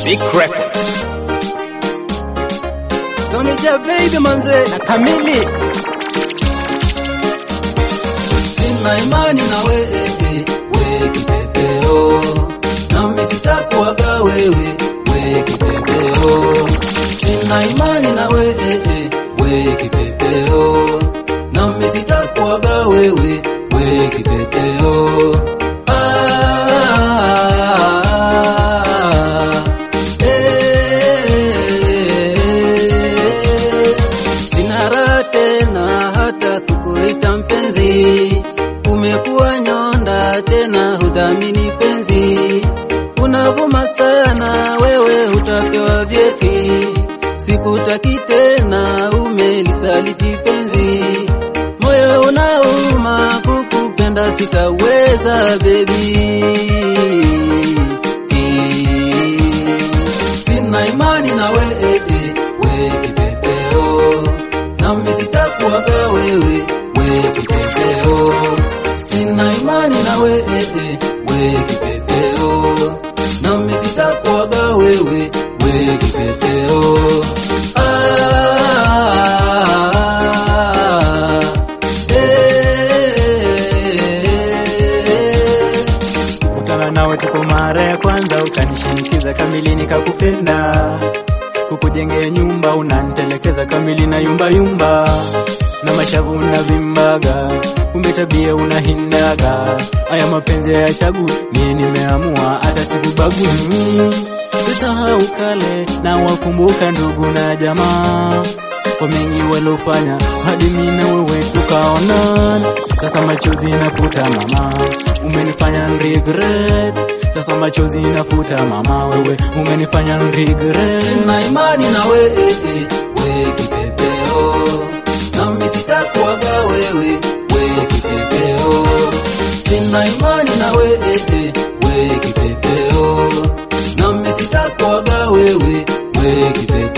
Big Records. Tonija baby manze Na kamili Sina imani na wewe we kipepeo Nami sitakuaga wewe we kipepeo Sina imani na wewe we kipepeo Nami sitakuaga wewe we kipepeo Ah, eh, Sina raha tena hata kukuita mpenzi, umekuwa nyonda tena hudhamini penzi, unavuma sana wewe, utapewa vyeti, sikutaki tena, umelisaliti penzi, moyo unauma kukupenda, sitaweza baby Sina imani na wewe we kipepeo, nami sitakuaga wewe we kipepeo. Sina imani na wewe we kipepeo, nami sitakuaga wewe we kipepeo. Ah, eh, kukutana nawe tuko mara ya kwanza, ukanishinikiza kamili nikakupenda, kukujengea nyumba unantelekeza kamili na yumba yumba, na mashavu unavimbaga, kumbe tabia unahindaga. Haya mapenzi ya chagu, mie nimeamua hata sikubagui. Sisahau kale na wakumbuka ndugu na jamaa kwa mengi walofanya hadi mimi na wewe tukaonana. Sasa machozi nafuta mama, umenifanya regret. Sasa machozi nafuta mama, wewe umenifanya regret. Sina imani na wewe we kipepeo, nami sitakuaga wewe we kipepeo. Sina imani na wewe we kipepeo, nami sitakuaga wewe we kipepeo.